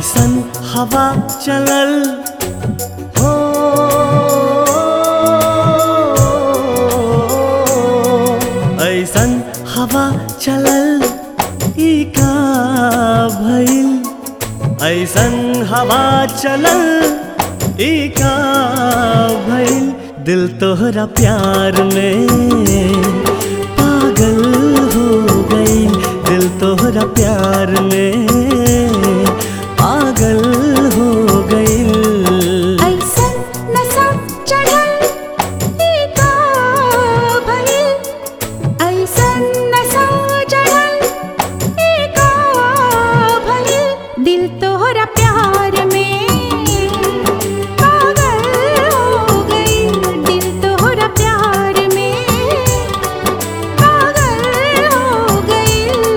ऐसन हवा चलल हो ऐसन हवा चलल ई का भइल ऐसन हवा चलल ई का भइल दिल तोहरा प्यार में पागल हो गई दिल तोहरा प्यार में पागल हो गई ऐसन नशा चढ़ल ई का भइल ऐसन नशा चढ़ल ई का भइल दिल तोहरा प्यार में पागल हो गई दिल तोहरा प्यार में पागल हो गई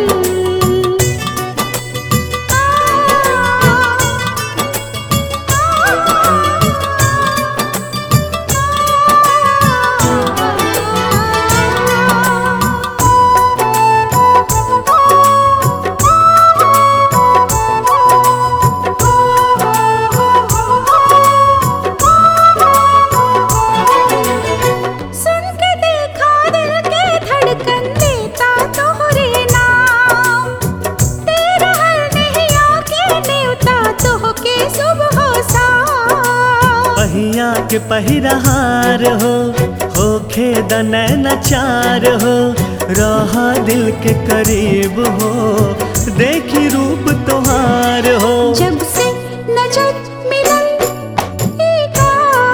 सुन के देखा दिल के धड़कन देता तोहरे नाम तेरा हर नहीं आके नेवता तो के सुबह सा पहिया के पहिरहार हो होखे दनैन चार हो रहा दिल के करीब हो देखी रूप तोहार हो जब से नजर मिलन ई का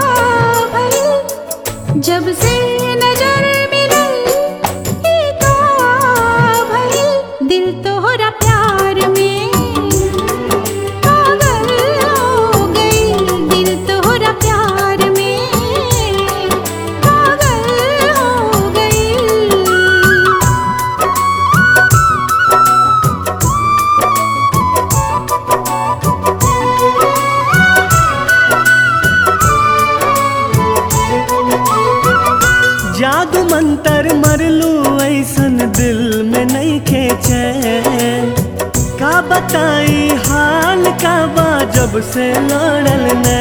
भइल जब से नजर मिलन ई का भइल दिल तोहरा प्यार में पागल हो गई दिल तोहरा प्यार में पागल हो गई जादू मंतर मरलू ऐसन दिल में नहीं खेचे का बताई हाल का बा जब से लड़ल ने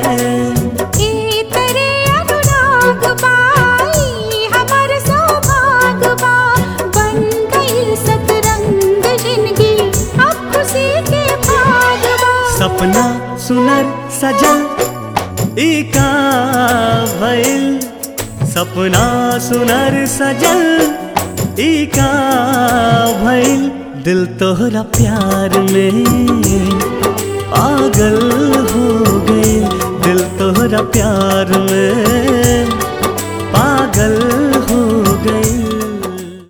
ई तेरे अनुराग बाई हमर सौभाग बा बन गई सतरंग जिंदगी अब खुशी के भाग बा सपना सुनर सजल ई का भइल सपना सुनर सजल ई का भइल दिल तोहरा प्यार में पागल हो गई दिल तोहरा प्यार में पागल